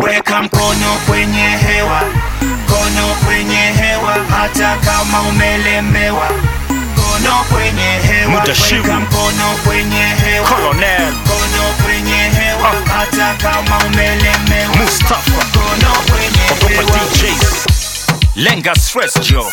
weka mkono kwenye hewa mkono kwenye hewa hata kama umelemewa mkono kwenye hewa Mudashiru. weka mkono kwenye hewa Colonel mkono kwenye hewa Ah. hata kama umelemewa Mustafa mkono kwenye Ogopa hewa DJs Lenga stress jo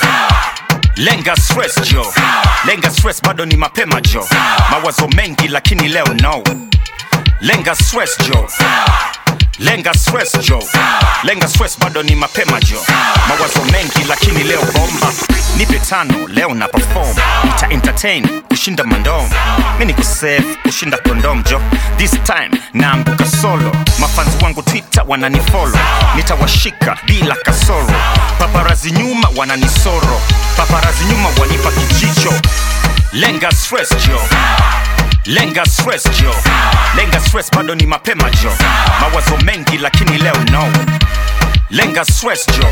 Lenga stress jo Lenga stress bado ni mapema jo Mawazo mengi lakini leo no Lenga stress jo Lenga stress jo Lenga stress bado ni mapema jo Mawazo mengi lakini leo bomba Nipe tano leo na perform Nita entertain kushinda mandom Mi niko safe kushinda kondom jo This time naanguka solo Mafanzi wangu Twitter wananifollow Nitawashika bila kasoro Paparazi nyuma wananisoro Paparazi nyuma wanipa kijicho Lenga stress jo Lenga stress jo Lenga stress bado ni mapema jo Mawazo mengi lakini leo no Lenga stress jo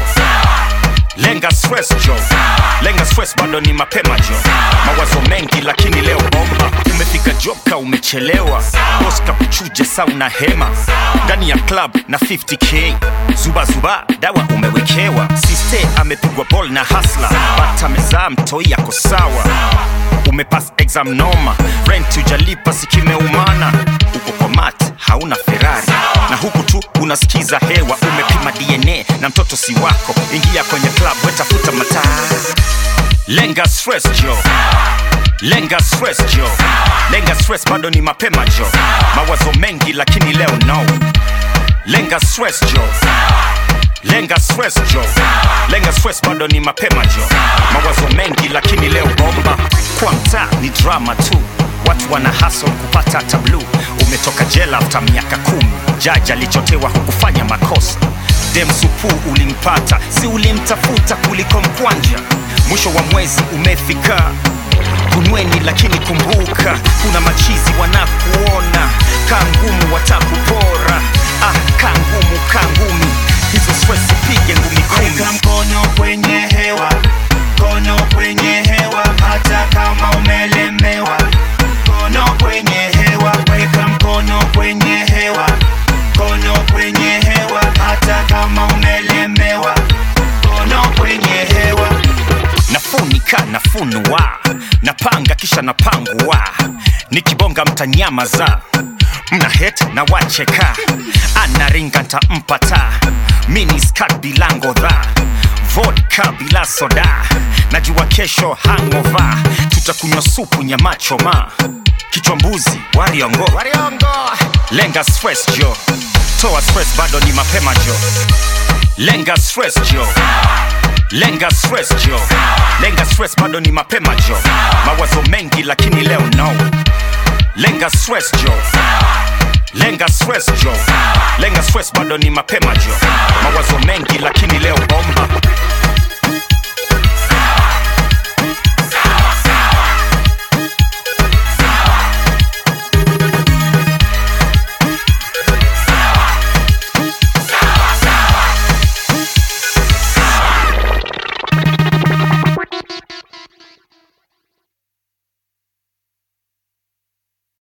Lenga stress jo Lenga stress bado ni mapema jo Mawazo mengi lakini leo bomba Umefika job ka umechelewa Boss kakuchuje sa una hema Ndani ya club na 50k Zuba zuba dawa umewekewa Siste amepigwa ball na hasla Bata mezaa mtoi yako sawa umepass exam noma rent ujalipa sikimeumana uko kwa mat hauna ferari na huku tu unasikiza hewa umepima dna na mtoto si wako ingia kwenye club wetafuta mataa lenga stress jo lenga stress jo lenga stress bado ni mapema jo mawazo mengi lakini leo no lenga stress jo lenga stress jo lenga stress bado ni mapema jo mawazo mengi lakini leo bomba kwa mtaa ni drama tu watu wana hustle kupata hata blue umetoka jela after miaka kumi jaji alichotewa hukufanya makosa demsupu ulimpata si ulimtafuta kuliko mkwanja mwisho wa mwezi umefika kunweni lakini kumbuka kuna machizi wanakuona kaa ngumu watakupora ah, kaa ngumu kaa ngumi hizo stress pige ngumi kumi weka mkono kwenye hewa mkono kwenye hewa hata kama umelemewa mkono kwenye hewa weka mkono kwenye hewa mkono kwenye hewa hata kama umelemewa mkono kwenye hewa nafunika nafunua napanga kisha napangua nikibonga mtanyama za mna het na wacheka anaringa ntampata miniskat bila ngodha vodka bila soda najua kesho hangova tutakunywa supu nyama choma kichwa mbuzi wariongo lenga stress jo toa stress bado ni mapema jo lenga stress jo lenga stress jo lenga stress bado ni mapema jo mawazo mengi lakini leo no lenga stress jo lenga stress jo lenga stress bado ni mapema jo mawazo mengi lakini leo bomba